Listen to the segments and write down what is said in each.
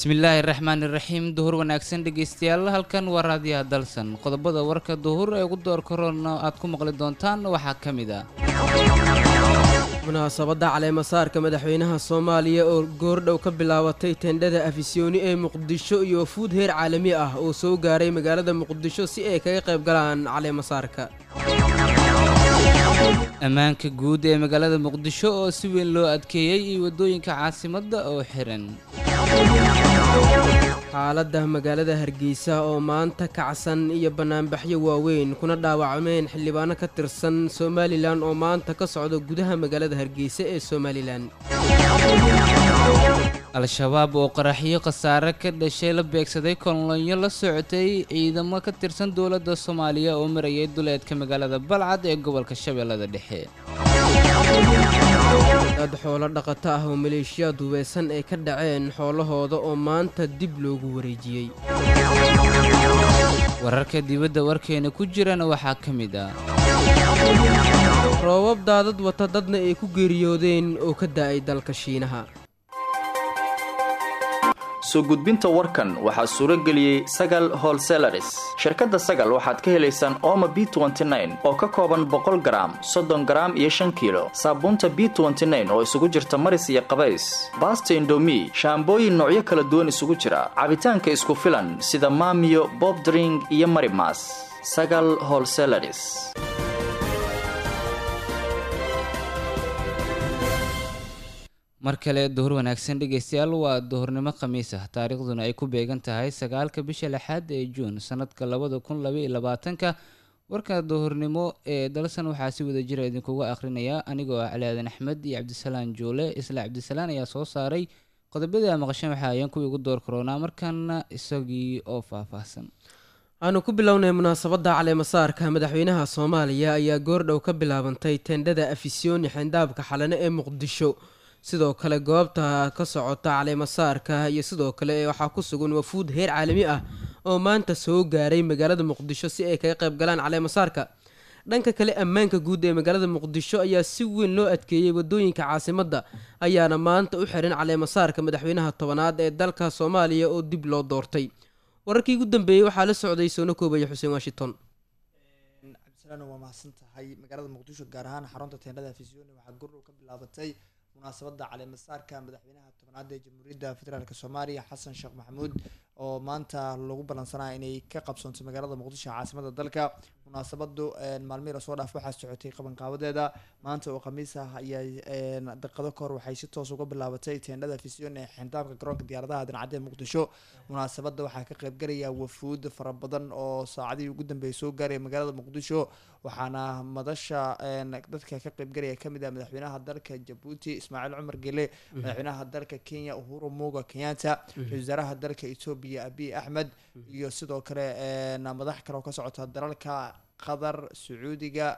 bismillaahi raxmaan iraxiim duhur wanaagsan dhegeystayaal halkan waa raadiyaha dalsan qodobada warka duhur ee ugu door korona aad ku maqli doontaan waxaa ka mid ah munaasabadda caleemasaarka madaxweynaha soomaaliya oo goordhow ka bilaabatay tendhada afisyooni ee muqdisho iyo wafuud heer caalami ah oo soo gaaray magaalada muqdisho si ay kaga qayb galaan caleemasaarka ammaanka guud ee magaalada muqdisho oo si weyn loo adkeeyey iyo waddooyinka caasimadda oo xiran xaaladda magaalada hargeysa oo maanta kacsan iyo bannaanbaxyo waaweyn kuna dhaawacmeen xildhibaano ka tirsan somalilan oo maanta ka socda gudaha magaalada hargeysa ee somalilan al-shabaab oo qaraxyo khasaare ka dhashay la beegsaday kolonyo la socotay ciidamo ka tirsan dowladda soomaaliya oo marayay duleedka magaalada balcad ee gobolka shabeellada dhexe dad xoolo dhaqato ah oo maleeshiyaad hubeysan ay ka dhaceen xoolahooda oo maanta dib loogu wareejiyey wararka dibadda warkeena ku jirana waxaa ka mid ah roobab daadad wata dadna ay ku geeriyoodeen oo ka da'ay dalka shiinaha soo gudbinta warkan waxaa suuro geliyey sagal holselaris shirkadda sagal waxaad ka helaysaan ooma b oo ka kooban boqol garaam soddon garaam iyo shan kiilo saabuunta b oo isugu jirta maris iyo qabays baasta indomi shaambooyin noocyo kala duwan isugu jira cabitaanka isku filan sida maamiyo bobdring iyo marimas sagal holselaris mar kale duhur wanaagsan dhegeystayaal waa duhurnimo khamiis ah taariikhduna ay ku beegan tahay sagaalka bisha lixaad ee juun sanadka labada kun labaiyo labaatanka warka duhurnimo ee dalsan waxaa si wada jira idinkuga akhrinaya anigoo ah calaadan axmed iyo cabdisalaan joole isla cabdisalaan ayaa soo saaray qodobadii a maqashan waxa ayaan kuwii ugu door karoonaa markaana isagii oo faahfaahsan aanu ku bilownay munaasabadda caleemasaarka madaxweynaha soomaaliya ayaa goordhow ka bilaabantay tendhada afisyooni xindaabka xalane ee muqdisho sidoo kale goobta ka socota caleemasaarka iyo sidoo kale waxaa ku sugan wafuud heer caalami ah oo maanta soo gaaray magaalada muqdisho si ay kaga qayb galaan caleemasaarka dhanka kale ammaanka guud ee magaalada muqdisho ayaa si weyn loo adkeeyey wadooyinka caasimadda ayaana maanta u xiran caleemasaarka madaxweynaha tobanaad ee dalka soomaaliya oo dib loo doortay wararkii ugu dambeeyey waxaa la socday soona koobaya xuseen washington cabdisalaan waa mahadsan tahay magaalada muqdisho gaar ahaan xarunta teendhada afisyooni waxaa gurdhow ka bilaabatay munaasabadda caleemasaarka madaxweynaha tobnaad ee jamhuuriyadda federaalk soomaaliya xasan sheekh maxamuud oo maanta lagu ballansanaya inay ka qabsoonto magaalada muqdisho caasimada dalka munaasabadu maalmihii lasoo dhaaf waxaa socotay qabanqaabadeeda maanta oo khamiis ah ayaa daqiiqado kahor waxay si toos uga bilaabatay teendhada fisyon ee xindaabka garoonka diyaaradaha dancadee muqdisho munaasabada waxaa ka qaybgalaya wafuud fara badan oo saacadihii ugu dambeeyay soo gaaraya magaalada muqdisho waxaana madasha dadka ka qaybgalaya kamid ah madaxweynaha dalka jabuuti ismaaciil cumar gele madaxweynaha dalka kenya uhuru muga kenyatta ra-isul wasaaraha dalka etoobiya abiy axmed iyo sidoo kale madax kale oo ka socota dalalka qatar sacuudiga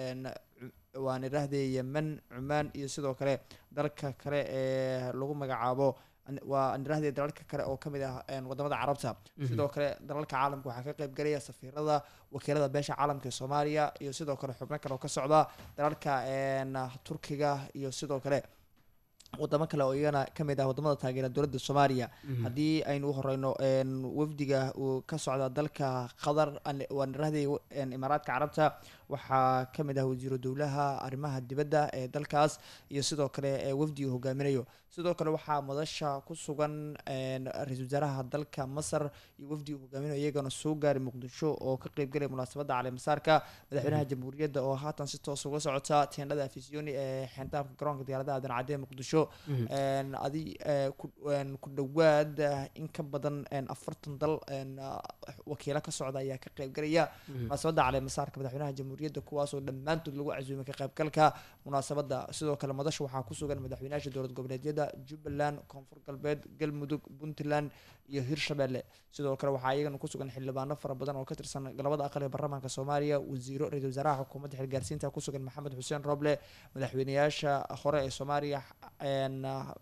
waan idhaahdee yemen cumaan iyo sidoo kale dalka kale ee lagu magacaabo waa idhaahdee dalalka kale oo kamid ah wadamada carabta sidoo kale dalalka caalamka waxaa ka qayb galaya safiirada wakiilada beesha caalamka ee soomaaliya iyo sidoo kale xubno kale oo ka socda dalalka turkiga iyo sidoo kale wadamo kale oo iyagana kamid ah wadamada taageera dowladda soomaaliya haddii aynu u horeyno wafdiga uu ka socda dalka qatar waan idhahday imaaraadka carabta waxaa kamid ah wasiiru dowlaha arrimaha dibadda ee dalkaas iyo sidoo kale wafdiga hogaaminayo sidoo kale waxaa madasha ku sugan ra-isul wasaaraha dalka masar iyo wafdiga hogaaminayo iyagana soo gaaray muqdisho oo ka qeybgalaya munaasabadda caleemasaarka madaxweynaha jamhuuriyadda oo haatan si toos uga socota teendhada afisyooni ee xindaabka garoonka diyaaradaha dancadee muqdisho adi ku dhowaad in ka badan afartan dal wakiilo ka socda ayaa ka qeybgalaya munaasabadda caleemasaarka madaxweynaha jamhuuriyadda kuwaasoo dhammaantood lagu casuumay ka qaybgalka munaasabadda sidoo kale madasha waxaa ku sugan madaxweynayaasha dowlad goboleedyada jubbaland koonfur galbeed galmudug puntland iyo hirshabelle sidoo kale waxaa iyagana ku sugan xildhibaano fara badan oo ka tirsan galabada aqal ee baarlamaanka soomaaliya wasiiro ra-isul wasaaraha xukuumadda xilgaarsiinta ku sugan maxamed xuseen roble madaxweyneyaasha hore ee soomaaliya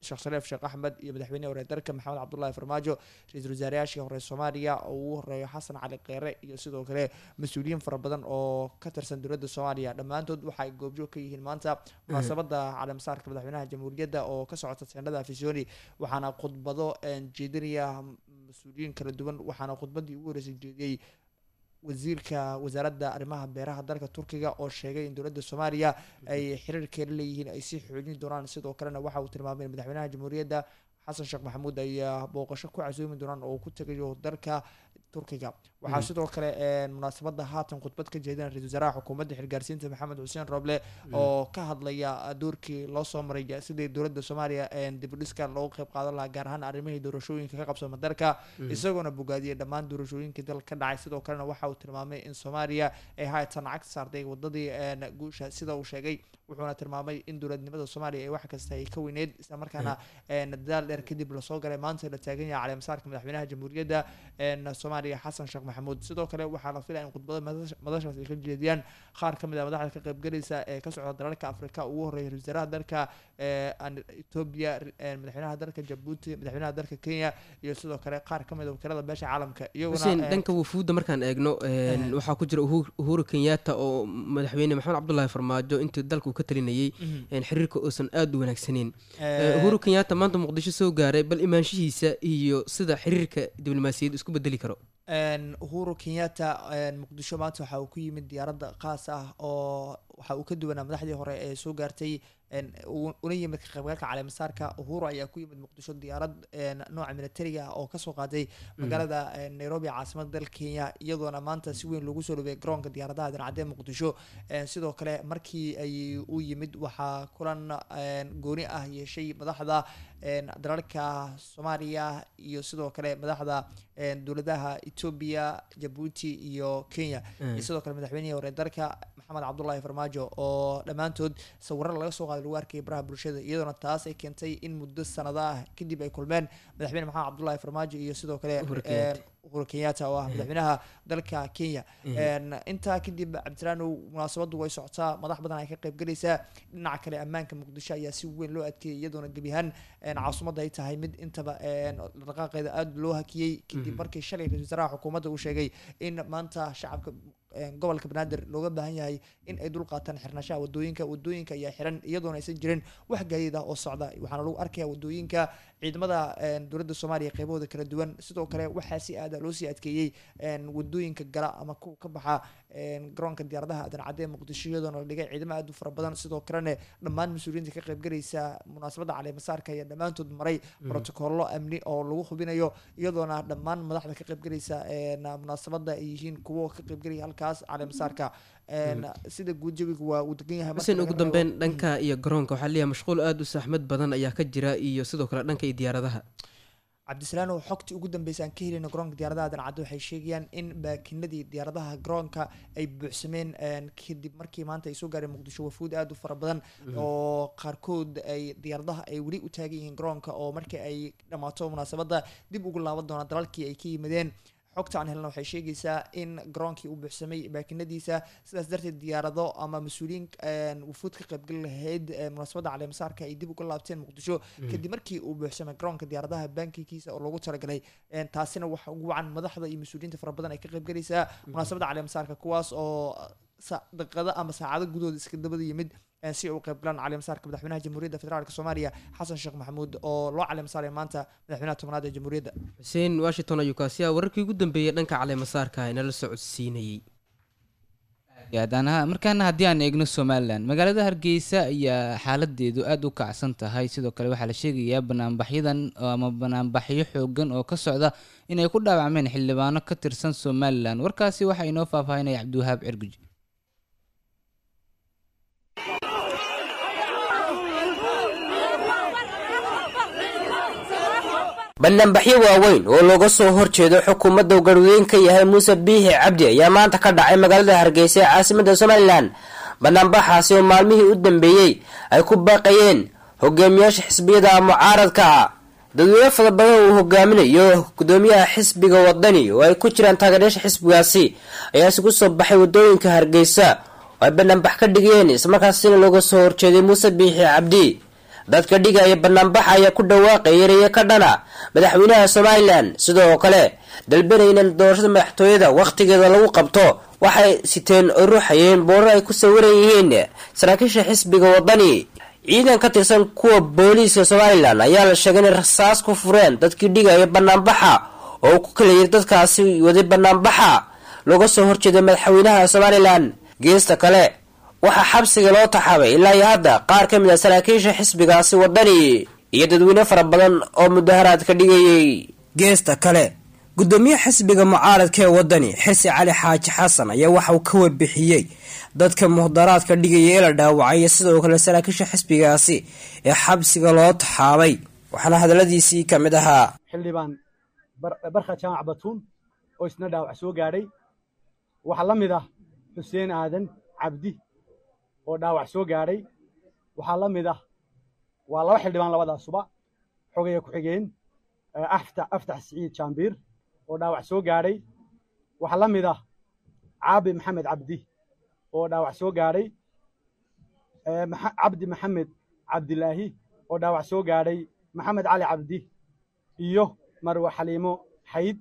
sheekh shariif sheekh axmed iyo madaxweynehi hore dalka maxamed cabdullaahi farmaajo ra-iisul wasaarayaashii hore soomaaliya oo ugu horeeyo xasan cali kheyre iyo sidoo kale mas-uuliyiin fara badan oo ka tirsan dowladda soomaaliya dhammaantood waxa ay goobjoog ka yihiin maanta munaasabada caleemasaarka madaxweynaha jamhuuriyadda oo ka socota teendhada afisoni waxaana khudbado jeedinaya mas-uuliyiin kala duwan waxaana khudbadii ugu horeysay jeediyey wasiirka wasaaradda arrimaha beeraha dalka turkiga oo sheegay in dowladda soomaaliya ay xiriirkeela leeyihiin ay sii xoojin doonaan sidoo kalena waxa uu tilmaamay in madaxweynaha jamhuuriyadda xasan sheekh maxamuud ay booqasho ku casuumi doonaan oo ku tegayo dalka turkiga waxaa sidoo kale munaasabada haatan khudbad ka jeedina ra-isul wasaaraha xukuumadda xilgaarsiinta maxamed xuseen roble oo ka hadlaya doorkii loo soo maray sidii dowladda soomaaliya dibudhiska loogu qeyb qaadan lahaa gaar ahaan arrimihii doorashooyinka ka qabsama dalka isagoona bogaadiyay dhammaan doorashooyinkii dalka ka dhacay sidoo kalena waxa uu tilmaamay in soomaaliya ay haatan cagta saartay wadadii guusha sida uu sheegay wuxuuna tilmaamay in dowladnimada soomaaliya ay wax kasta ay ka weyneyd islamarkaana dadaal dheer kadib lasoo galay maanta la taagan yahay caleemasaarka madaxweynaha jamhuuriyadda soomaaliya xasan sheekh maxamuud sidoo kale waxaa la filaya in khudbada madashaas ay ka jeediyaan qaar ka mid a madaxda ka qaybgalaysa ee ka socda dalalka afrika ugu horreeya ra-isul wasaaraha dalka etoobiya madaxweynaha dalka jabuuti madaxweynaha dalka kenya iyo sidoo kale qaar ka mid a wakiilada beesha caalamka xuseen dhanka wufuudda markaan eegno waxaa ku jira uhuru kenyatta oo madaxweyne maxamed cabdullaahi farmaajo intii dalka uu ka talinayay xiriirka uusan aada u wanaagsaneyn uhuru kenyatta maanta muqdisho soo gaaray bal imaanshihiisa iyo sida xiriirka diblomaasiyad isku bedeli karo uhuru kenyatta muqdisho maanta waxa uu ku yimid diyaaradda qaas ah oo waxa uu ka duwanaa madaxdii hore ee soo gaartay una yimid ka qaybgalka caleemasaarka uhuru ayaa ku yimid muqdisho diyaarad nooca militariga ah oo kasoo qaaday magaalada nairobi caasimada dalka kenya iyadoona maanta si weyn loogu soo dhaweeyay garoonka diyaaradaha dancadee muqdisho sidoo kale markii ay u yimid waxaa kulan gooni ah yeeshay madaxda dalalka soomaaliya iyo sidoo kale madaxda dowladaha etoobiya jabuuti iyo kenya iyo sidoo kale madaxweynihii hore dalka maxamed cabdullaahi farmaajo oo dhammaantood sawirro laga soo qaaday lagu arkayay baraha bulshada iyadoona taas ay keentay in muddo sanado ah kadib ay kulmeen madaxweyne maxamed cabdullaahi farmaajo iyo sidoo kale uhuru kenyatta oo ah madaxweynaha dalka kenya intaa kadib cabdisalaanow munaasabadu way socotaa madax badan ay ka qaybgalaysaa dhinaca kale ammaanka muqdisho ayaa si weyn loo adkeeyay iyadoona gebi ahaan caasimadda ay tahay mid intaba dhaqaaqeeda aada loo hakiyey kadib markii shalay ra-isul wasaaraha xukuumadda uu sheegay in maanta shacabka gobolka banaadir looga baahan yahay in ay dul qaataan xirnashaha wadooyinka wadooyinka ayaa xiran iyadoona aysan jirin wax gaadiid ah oo socda waxaana lagu arkaya wadooyinka ciidamada dowladda soomaaliya qeybahooda kala duwan sidoo kale waxaa si aada loo sii adkeeyey wadooyinka gala ama kuwa ka baxa garoonka diyaaradaha adancadee muqdisho iyadoona la dhigay ciidamo aada u fara badan sidoo kalena dhammaan mas-uuliyiinta ka qaybgalaysa munaasabadda caleemasaarka ayaa dhammaantood maray brotocollo amni oo lagu hubinayo iyadoona dhammaan madaxda ka qaybgalaysa munaasabadda ay yihiin kuwo ka qaybgalaya halkaas caleemasaarka sida guud jawiga waa uu degan yahay xuseen ugu dambeyn dhanka iyo garoonka waxaa leeyahay mashquul aada u saxmad badan ayaa ka jira iyo sidoo kale dhanka iyo diyaaradaha cabdisalaanow xogtii ugu dambeysa aan ka helina garoonka diyaaradaha dancaddo waxay sheegayaan in baakinadii diyaaradaha garoonka ay buuxsameen kadib markii maanta ay soo gaareen muqdisho wafuud aada u fara badan oo qaarkood ay diyaaradaha ay weli u taagan yihiin garoonka oo markii ay dhammaato munaasabadda dib ugu laaban doonaan dalalkii ay ka yimaadeen xogta aan helna waxay sheegaysaa in garoonkii uu buuxsamay baakinadiisa sidaas darteed diyaarado ama mas-uuliyiin wufuud ka qaybgali lahayd munaasabadda caleemasaarka ay dib uga laabteen muqdisho kadib markii uu buuxsamay garoonka diyaaradaha bankikiisa oo loogu talagalay taasina waxa ugu wacan madaxda iyo mas-uuliyiinta fara badan ay ka qaybgalaysaa munaasabadda caleemasaarka kuwaas oo daqiiqado ama saacado gudahooda iska dabada yimid si ay u qaybgalaan caleemasaarka madaxweynaha jamhuuriyadda federaalk soomaaliya xasan sheekh maxamuud oo loo caleemasaaraya maanta madaxweynaha tobnaad ee jamhuuriyadda xuseen washington ayuu kaasi ah wararkii ugu dambeeyey dhanka caleemasaarka inala socodsiinayey markaana haddii aan eegno somalilan magaalada hargeysa ayaa xaaladeedu aada u kacsan tahay sidoo kale waxaa la sheegayaa banaanbaxyadan ama banaanbaxyo xoogan oo ka socda inay ku dhaawacmeen xildhibaano ka tirsan somalilan warkaasi waxaa inoo faahfaahinaya cabdiwahaab cirguji banaanbaxyo waaweyn oo looga soo horjeedo xukuumadda uu garweyn ka yahay muuse biixi cabdi ayaa maanta ka dhacay magaalada hargeysa ee caasimadda somalilan banaanbaxaasi oo maalmihii u dambeeyey ay ku baaqayeen hogaamiyaasha xisbiyada mucaaradka ah dadweyne fara badan uu hogaaminayo gudoomiyaha xisbiga wadani oo ay ku jiraan taageerayaasha xisbigaasi ayaa isugu soo baxay wadooyinka hargeysa oo ay banaanbax ka dhigeen islamarkaasina looga soo horjeeday muuse biixi cabdi dadka dhigaya banaanbaxa ayaa ku dhawaaqaya erayo ka dhana madaxweynaha somalilan sidoo kale dalbanaynan doorashada madaxtooyada wakhtigeeda lagu qabto waxay siteen oo ruuxayeen boorar ay ku sawiran yihiin saraakiisha xisbiga wadani ciidan ka tirsan kuwa booliiska somalilan ayaa la sheegay inay rasaas ku fureen dadkii dhigaya banaanbaxa oo ku kala yiri dadkaasi waday banaanbaxa looga soo horjeeday madaxweynaha somalilan geesta kale waxaa xabsiga loo taxaabay ilaa iyo hadda qaar ka mid a saraakiisha xisbigaasi wadani iyo dadweyne fara badan oo mudaharaad ka dhigayay geesta kale gudoomiye xisbiga mucaaradka ee wadani xirsi cali xaaji xasan ayaa waxa uu ka warbixiyey dadka muhdaraadka dhigaya ee la dhaawacay iyo sidoo kale saraakiisha xisbigaasi ee xabsiga loo taxaabay waxaana hadaladiisii ka mid ahaa xildhibaan barka jaamac batuun oo isna dhaawac soo gaadhay waxaa la mid ah xuseen aadan cabdi oo dhaawac soo gaadhay waxaa la mid ah waa laba xildhibaan labadaasuba xogaya ku-xigeen aftax siciid jaambiir oo dhaawac soo gaadhay waxaa la mid ah caabi maxamed cabdi oo dhaawac soo gaadhay cabdi maxamed cabdilaahi oo dhaawac soo gaadhay maxamed cali cabdi iyo marwe xaliimo xayd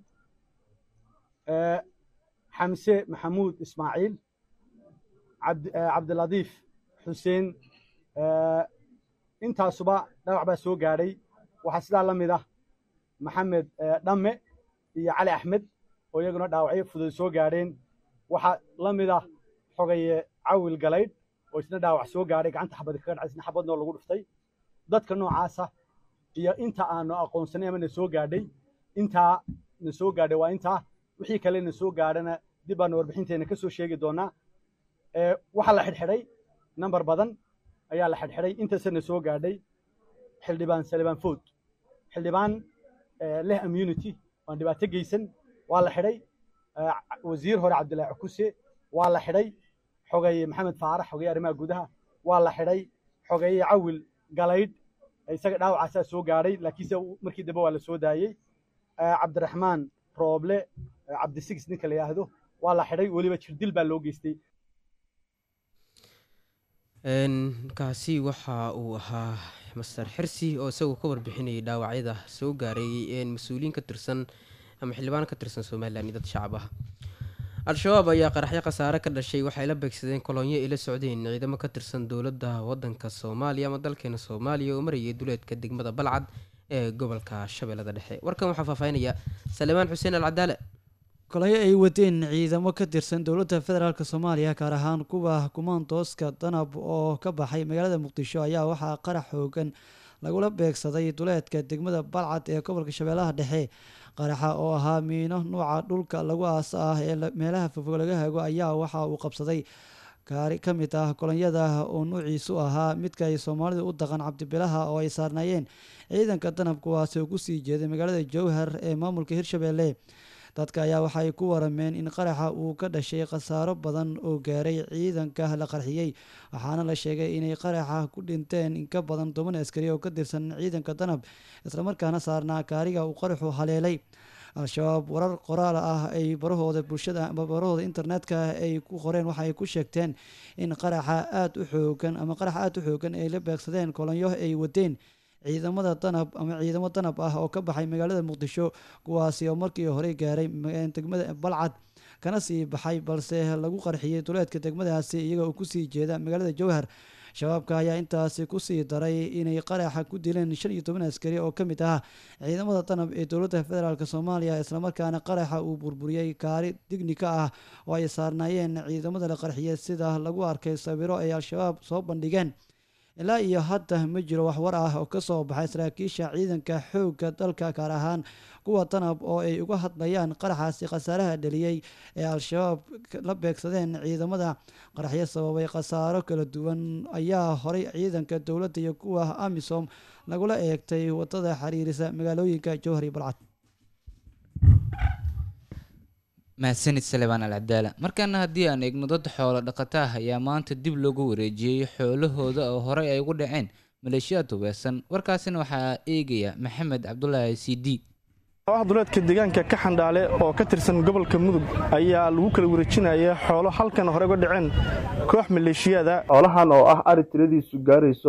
xamse maxamuud ismaaciil cabdiladiif xuseen intaasuba dhaawac baa soo gaadhay waxaa sidaa la mid ah maxamed dhamme iyo cali axmed oo iyaguna dhaawacyo fudud soo gaadheen waxaa la mid ah xogaye cawil galaydh oo isna dhaawac soo gaadhay gacanta xabadi kaga dhacay isna xabadnoo lagu dhuftay dadka noocaasa iyo inta aanu aqoonsanay ama na soo gaadhay intaa na soo gaadhay waa intaa wixii kale na soo gaadhana dib baanu warbixinteena ka soo sheegi doonaa waxaa la xidhxidhay namber badan ayaa la xidhxidhay intaasa na soo gaadhay xildhibaan salibaan food xildhibaan leh immunity aan dhibaato geysan waa la xidhay wasiir hore cabdillaahi cukuse waa la xidhay xogeeye maxamed faarax xogeeye arrimaha gudaha waa la xidhay xogeeye cawil galaydh isaga dhaawacaasaa soo gaadhay laakiinse markii dambe waa la soo daayey cabdiraxmaan rooble cabdisigis ninka la yidhaahdo waa la xidhay weliba jirdil baa loo geystay kaasi waxa uu ahaa master xirsi oo isagoo ka warbixinayay dhaawacyada soo gaaray mas-uuliyiin ka tirsan ama xildhibaan ka tirsan somalilan iyo dad shacab ah al-shabaab ayaa qaraxyo khasaare ka dhashay waxay la beegsadeen kolonyo ay la socdeen ciidamo ka tirsan dowladda wadanka soomaaliya ama dalkeena soomaaliya oo marayay duleedka degmada balcad ee gobolka shabeellada dhexe warkan waxaa faahfaahinaya salemaan xuseen alcadaale kolonyo ay wadeen ciidamo ka tirsan dowladda federaalk soomaaliya gaar ahaan kuwa kumaandooska danab oo ka baxay magaalada muqdisho ayaa waxaa qarax xoogan lagula beegsaday duleedka degmada balcad ee gobolka shabeellaha dhexe qaraxa oo ahaa miino nuuca dhulka lagu aasa ah ee meelaha fogfog laga hago ayaa waxa uu qabsaday gaari ka mid ah kolonyada oo nuuciisu ahaa midka ay soomaalidu u daqan cabdibilaha oo ay saarnaayeen ciidanka danab kuwaasi oo kusii jeeday magaalada jowhar ee maamulka hirshabeelle dadka ayaa waxay ku warameen in qaraxa uu ka dhashay khasaaro badan oo gaaray ciidanka la qarxiyey waxaana la sheegay inay qaraxa ku dhinteen in ka badan toban askari oo ka tirsan ciidanka danab islamarkaana saarnaa gaariga uu qaraxu haleelay al-shabaab warar qoraal ah ay barahooda bulshada barahooda internetka ay ku qoreen waxa ay ku sheegteen in qaraxa aada u xoogan ama qarax aada u xoogan ay la beegsadeen kolonyo ay wadeen ciidamada danab ama ciidamo danab ah oo ka baxay magaalada muqdisho kuwaasi oo markii hore gaaray degmada balcad kana sii baxay balse lagu qarxiyey duleedka degmadaasi iyaga oo kusii jeeda magaalada jowhar shabaabka ayaa intaasi kusii daray inay qaraxa ku dileen shan iyo toban askari oo ka mid ah ciidamada danab ee dowladda federaalk soomaaliya islamarkaana qaraxa uu burburiyey gaari dignika ah oo ay saarnaayeen ciidamada la qarxiyey sida lagu arkay sawiro ay al-shabaab soo bandhigeen ilaa iyo hadda ma jiro waxwar ah oo kasoo baxay saraakiisha ciidanka xoogga dalka gaar ahaan kuwa danab oo ay uga hadlayaan qaraxaasi khasaaraha dhaliyey ee al-shabaab la beegsadeen ciidamada qaraxyo sababay khasaaro kala duwan ayaa horay ciidanka dowladda iyo kuwa amisom lagula eegtay wadada xiriirisa magaalooyinka jowhar iyo balcad mahadsanid salebaan alcadaala markaana haddii aan eegno dad xoolo dhaqata ah ayaa maanta dib loogu wareejiyey xoolahooda oo horey ay ugu dhaceen maleeshiyaad hubeesan warkaasina waxaa eegaya maxamed cabdulaahi c d ah duleedka deegaanka ka xandhaale oo ka tirsan gobolka mudug ayaa lagu kala wareejinaya xoolo halkan hore uga dhaceen koox maleeshiyaada xoolahan oo ah ari tiradiisu gaarayso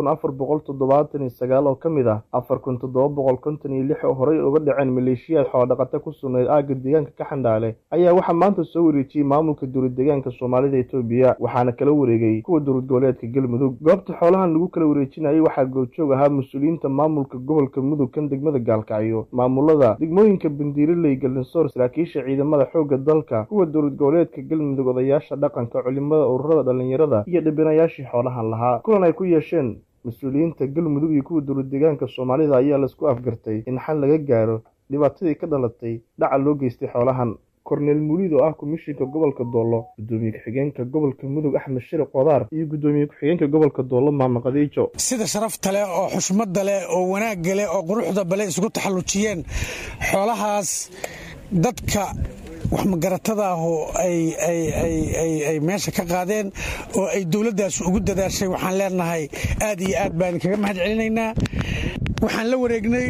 oo ka mid ah oo horey uga dhaceen maleeshiyaad xoolodhaqata ku sugnayd aagga deegaanka ka xandhaale ayaa waxaa maanta soo wareejiyey maamulka dowlad deegaanka soomaalida etoobiya waxaana kala wareegay kuwa dowlad goboleedka galmudug goobta xoolahan lagu kala wareejinayay waxaa goobjoog ahaa mas-uuliyiinta maamulka gobolka mudug kan degmada gaalkacyo maamulada degmooyinka bandiiraley galinsoor saraakiisha ciidamada xoogga dalka kuwa dowlad goboleedka galmudug odayaasha dhaqanka culimada ururada dhallinyarada iyo dhibinayaashii xoolahan lahaa kulan ay ku yeesheen mas-uuliyiinta galmudug iyo kuwa dowlad deegaanka soomaalida ayaa laisku afgartay in xal laga gaaro dhibaatadii ka dhalatay dhaca loo geystay xoolahan korneel muulid oo ah komishinka gobolka doollo gudoomiye ku-xigeenka gobolka mudug axmed shiri qodaar iyo gudoomiye ku-xigeenka gobolka doollo maama khadiijo sida sharafta leh oo xushmadda leh oo wanaagga leh oo quruxda bale isugu taxallujiyeen xoolahaas dadka wax magaratada ahu ay meesha ka qaadeen oo ay dowladdaas ugu dadaashay waxaan leenahay aad iyo aad baan kaga mahad celinaynaa waxaan la wareegnay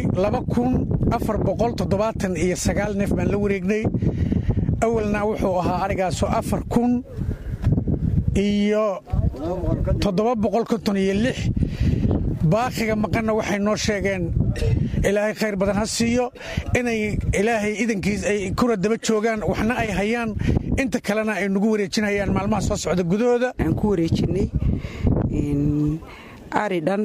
iyo sagaal neef baan la wareegnay awalna wuxuu ahaa arigaasoo afar kun iyo toddoba boqol konton iyo lix baaqiga maqanna waxay noo sheegeen ilaahay khayr badan ha siiyo inay ilaahay idankiis ay kuna daba joogaan waxna ay hayaan inta kalena ay nagu wareejinayaan maalmaha soo socda gudahooda aan ku wareejinay ari dhan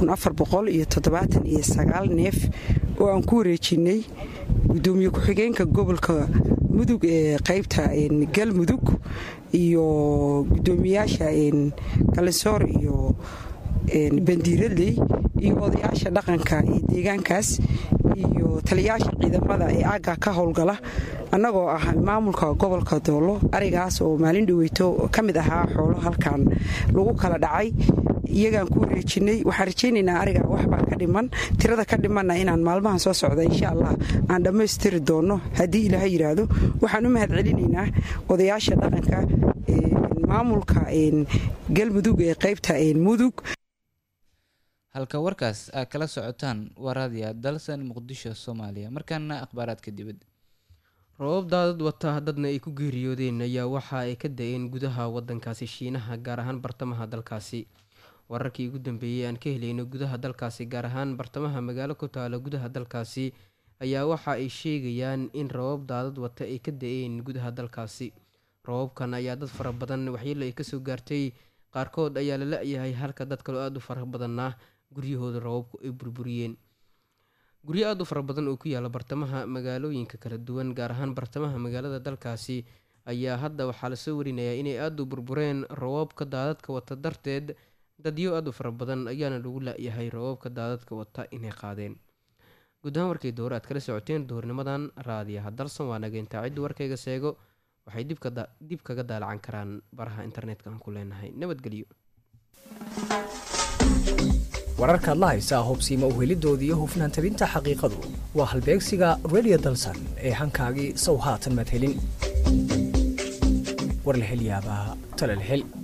iyo neef oo aan ku wareejinnay gudoomiye ku-xigeenka gobolka mudug ee qaybta galmudug iyo gudoomiyaasha galinsoor iyo bandiiraley iyo odayaasha dhaqanka ee deegaankaas iyo taliyayaasha ciidamada ee aagga ka howlgala annagoo ah maamulka gobolka doollo arigaas oo maalin dhaweyto ka mid ahaa xoolo halkan lagu kala dhacay iyagaan ku wareejinay waxaan rajaynaynaa ariga waxbaa ka dhiman tirada ka dhimanna inaan maalmahan soo socda insha allah aan dhammaystiri doonno haddii ilaaha yidhaahdo waxaan u mahad celinaynaa odayaasha dhaqanka maamulka galmudug ee qaybta mudug halka warkaas aad kala socotaan waa raadiya dalsan muqdisho soomaaliya markaana akhbaaraadka dibadda robab daadad wata dadna ay ku geeriyoodeen ayaa waxa ay ka da-een gudaha wadankaasi shiinaha gaar ahaan bartamaha dalkaasi wararkii ugu dambeeyey aan ka helayno gudaha dalkaasi gaar ahaan bartamaha magaalo ku taala gudaha dalkaasi ayaa waxa ay sheegayaan in rabab daadad wata ay ka da-een gudaha dalkaasi rababkan ayaa dad fara badan waxyeelo ay kasoo gaartay qaarkood ayaa la la-yahay halka dad kaloo aada u fara badanna guryahooda rababku ay burburiyeen guryo aada u fara badan oo ku yaala bartamaha magaalooyinka kala duwan gaar ahaan bartamaha magaalada dalkaasi ayaa hadda waxaa lasoo warinayaa inay aada u burbureen rababka daadadka wata darteed dadyo aada u fara badan ayaana lagu la-yahay rababka daadadka wata inay qaadeen guud ahaan warkay dowra aad kala socoteen duhurnimadan raadiyaha dalsan waa nageyntaa ciddu warkayga seego waxay dib kaga daalacan karaan baraha internetka aan ku leenahay nabadgelyo wararkaad la haysaa hobsiima uhelidooda iyo hufnaan tabinta xaqiiqadu waa halbeegsiga redio dalsan ee hankaagii sow haatan madhelin war la hel yaabaa tala la hel